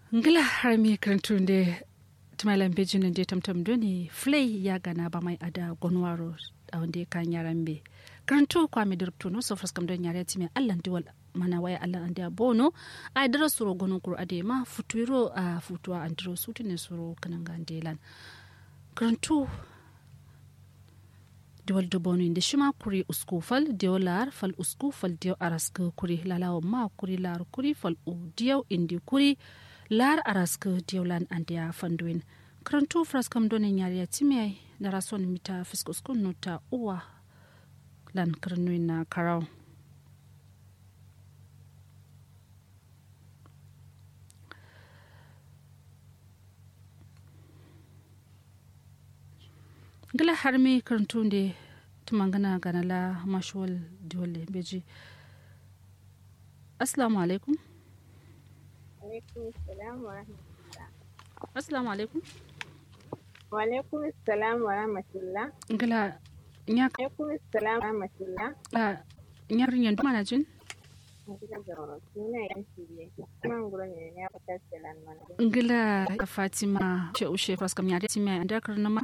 ngila har mi karantunde tumalan bejin de tamtam doni flay ya gana ba mai ada gonwaro a wanda kan yaran be karantu kwa mi dirpto no so faskam don yare timi allah diwal mana waya allah ande bono a dara suro gono kur ade ma futuiro a futuwa andro sutine suro kananga delan karantu diwal dubonu inde shima kuri usku fal diyo lar fal usku fal diyo araska kuri lalawa ma kuri lar kuri fal u diyo indi kuri lar araska diyo lan andiya fanduin karantu fraskam donin yariya timiyai na rason mita fiskuskun nuta uwa lan karnuin na karau gila har mi karantu da tumangana ganala mashuwal diwale beji assalamu alaikum assalamu alaikum wa alaikum assalam wa rahmatullah gila nya alaikum assalam wa rahmatullah a nyar nyan duma na jin ngila fatima ce ushe fraskam ya timi anda karnama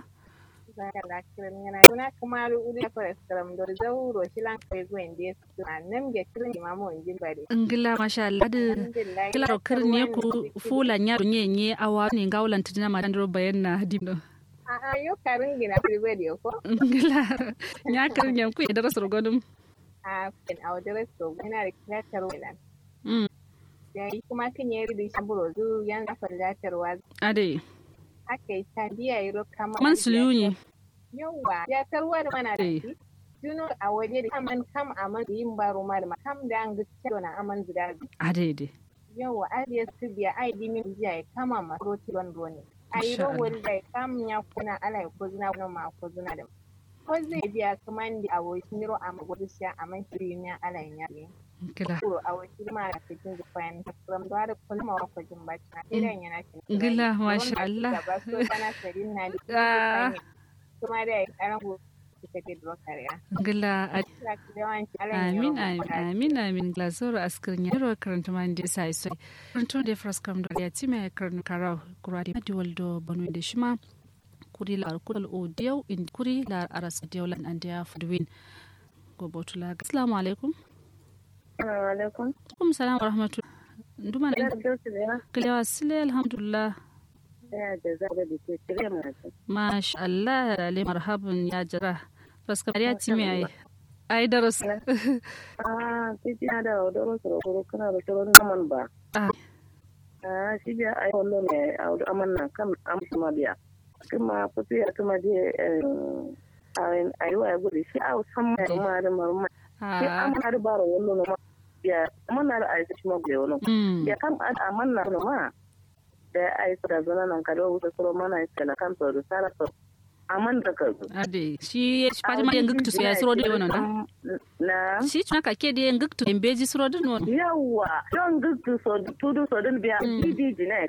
kuna kamaru uri ya fara skaram da zauro shi lan kai gwen da su a nan ga kirin imamu in jin bare ngila masha Allah da kila ro kirne ku fula nya nye nye awa ne gaulan tudina ma dandro bayan na dibno a a yo karin gina private ko ngila nya kirne ku da rasul gonum a kin a wajen so ina da kilatar welan mm yayi kuma kin yi da shaburo zu yan da farlatarwa ade aka yi ta biya yi kama man suluni yawa ya tarwa da mana da Eh. shi juno a waje da kaman kam aman yin baro ma da kam da an gaskiya na aman zida ade de yawa ariya su biya ai di min biya ya kama ma roti don doni ai Masha ro wani da kam ya kuna ala ko zina kuna ma ko zina da ko zai biya kaman di a wai miro a gudu sha aman shiri ne ala ya ne ngila ko a wai ma da cikin zufayan from da da kullum wa ko jin bacci na idan yana cikin Ngila, masha Allah. ba so kana sarin na di Ah. kuma da ya karan ku ta ke dokar ya ngila ade yawanci ala ya amin amin amin amin glazoro askirin ya ro karanta man da sai sai karanta da fraskam da ya time karanta karau kuradi di waldo banu da shima kuri la kudal o diyaw in kuri la aras diyaw lan an diya fudwin go botula assalamu alaikum alaikum kum salam wa rahmatullah nduma na kalewa sile alhamdulillah ya da za da ke kire mu masha Allah le marhaban ya jira fraskam ya time ai ai daras ah titi da odoro soro ko kana da soro naman ba Ah. ah shi biya ai wallo ne a wadu amanna kan am kuma biya kuma fiti ya kuma je ai ai wa gudu shi a san mai ma da marma shi ah amma da baro wallo no ma biya amanna da ai shi ma gudu wallo mm ya kam a amanna no ma da ai da zana nan ka da wuta soro mana sai na kan to da sara to aman da ka ade shi fatima yen guktu so ya suro de wonon da na shi tuna ka ke de yen guktu en beji suro de non yawa don gudu so tudu so din biya Mm. didi ne